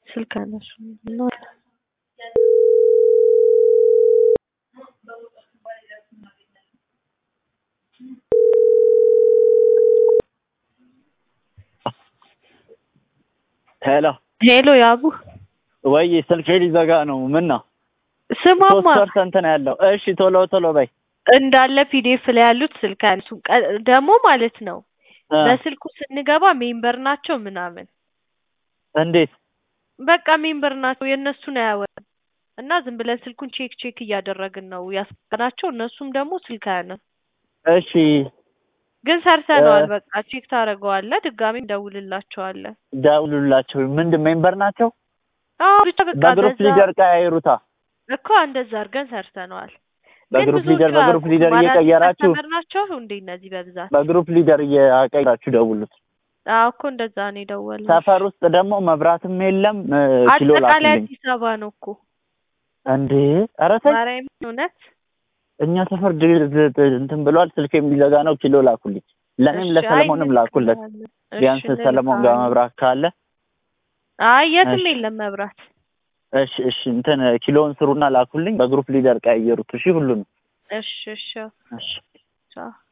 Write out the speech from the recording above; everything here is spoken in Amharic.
ስልክ አያነሱም ነው ሄሎ ሄሎ ያቡ ወይ ስልኬ ሊዘጋ ነው። ምን ነው? ሶስት ስማማ ፐርሰንት ነው ያለው። እሺ ቶሎ ቶሎ በይ። እንዳለ ፒዲኤፍ ላይ ያሉት ስልክ አያነሱም። ቀ- ደግሞ ማለት ነው እ በስልኩ ስንገባ ሜምበር ናቸው ምናምን እንዴት? በቃ ሜምበር ናቸው የእነሱን አያወራም እና ዝም ብለን ስልኩን ቼክ ቼክ እያደረግን ነው ያስቀናቸው። እነሱም ደግሞ ስልክ አያነሱም። እሺ ግን ሰርተነዋል። እ በቃ ቼክ ታደርገዋለህ። ድጋሚ እንደውልላቸዋለን። ደውሉላቸው። ምንድን ሜምበር ናቸው? አዎ ብቻ በቃ በግሩፕ በዛ ሊደር ቀያይሩታ። እኮ እንደዛ አድርገን ሰርተነዋል። ግን በግሩፕ ብዙዎቹ ሊደር በግሩፕ አያውቁም። ሊደር አዳዲስ እየቀየራችሁ ከስተመር ናቸው እንዴ እነዚህ በብዛት? በግሩፕ ሊደር እየቀየራችሁ ደውሉት። አዎ እኮ እንደዛ ነው የደወልነው። ሰፈር ውስጥ ደግሞ መብራትም የለም። እ ኪሎ አጠቃላይ ላኩልኝ። አዲስ አበባ ነው እኮ እንዴ ኧረ ተይ ማርያም እውነት። እኛ ሰፈር ድ- ድ- ድ- እንትን ብሏል። ስልኬም ሊዘጋ ነው። ኪሎ ላኩልኝ። ለእኔም እሺ አይ ለሰለሞንም ላኩለት። እንልካለን። እሺ ቢያንስ ሰለሞን ጋር እንልካለን። መብራት ካለ አይ የትም እሺ የለም መብራት። እሺ እሺ እንትን ኪሎውን ስሩና ላኩልኝ። በግሩፕ ሊደር ቀያየሩት። እሺ ሁሉንም እሺ እሺ እሺ ቻው